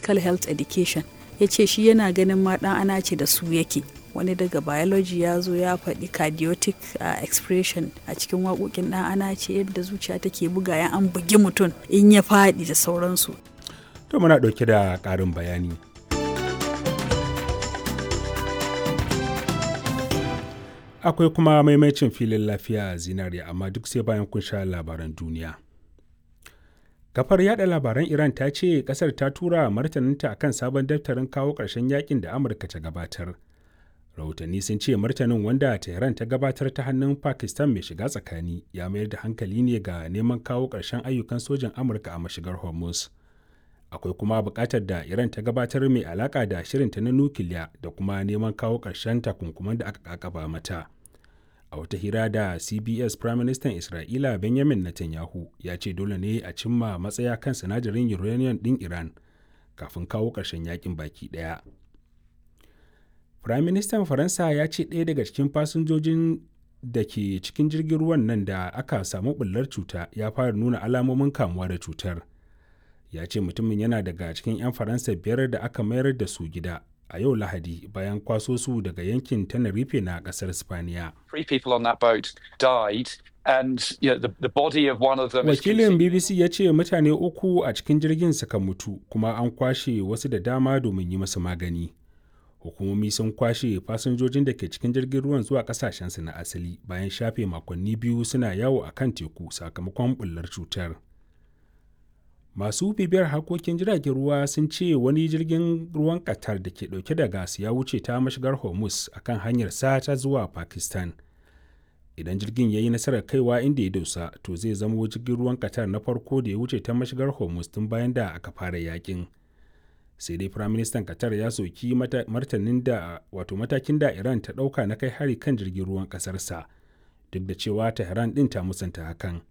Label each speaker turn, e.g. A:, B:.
A: physical health education ya ce shi yana ganin ma ɗan ana ce da su yake wani daga biology ya zo ya faɗi cardiotic uh, expression a cikin waƙoƙin ɗan ana ce yadda zuciya take buga ya an bugi mutum in ya faɗi da sauransu
B: to muna ɗauke da ƙarin bayani akwai kuma maimacin filin lafiya zinariya amma duk sai bayan kun sha labaran duniya kafar yada labaran iran ta ce kasar ta tura martaninta akan sabon daftarin kawo ƙarshen yakin da amurka ta gabatar rahotanni sun ce martanin wanda tehran ta gabatar ta hannun pakistan mai shiga tsakani ya mayar da hankali ne ga neman kawo ƙarshen ayyukan sojan amurka a mashigar hormuz akwai kuma buƙatar da iran ta gabatar mai alaƙa da shirinta na nukiliya da kuma neman kawo ƙarshen takunkuman da aka kakaba mata a wata hira da cbs prime minister isra'ila benjamin netanyahu ya ce dole ne a cimma matsaya kan sinadarin uranium din iran kafin kawo ƙarshen yakin baki ɗaya prime minister faransa ya ce ɗaya daga cikin fasinjojin da ke cikin jirgin ruwan nan da aka samu ɓullar cuta ya fara nuna alamomin kamuwa da cutar ya ce mutumin yana daga cikin 'yan faransa biyar da aka mayar da su gida a yau Lahadi bayan kwaso su daga yankin Tenerife na kasar Spaniya. Wakilin BBC ya ce mutane uku a cikin jirgin suka mutu kuma an kwashe wasu da dama domin yi masu magani. Hukumomi sun kwashe fasinjojin da ke cikin jirgin ruwan zuwa kasashensu na asali bayan shafe makonni biyu suna yawo a kan teku sakamakon bullar cutar. masu bibiyar harkokin jiragen ruwa sun ce wani jirgin ruwan qatar da ke dauke da gas ya wuce ta mashigar hormuz akan hanyar ta zuwa pakistan idan jirgin ya yi nasarar kaiwa inda ya dosa to zai zama jirgin ruwan qatar na farko da ya wuce ta mashigar hormuz tun bayan da aka fara yakin sai dai firaministan qatar ya soki martanin da wato matakin da iran ta dauka na kai hari kan jirgin ruwan kasarsa duk da cewa tehran din ta musanta hakan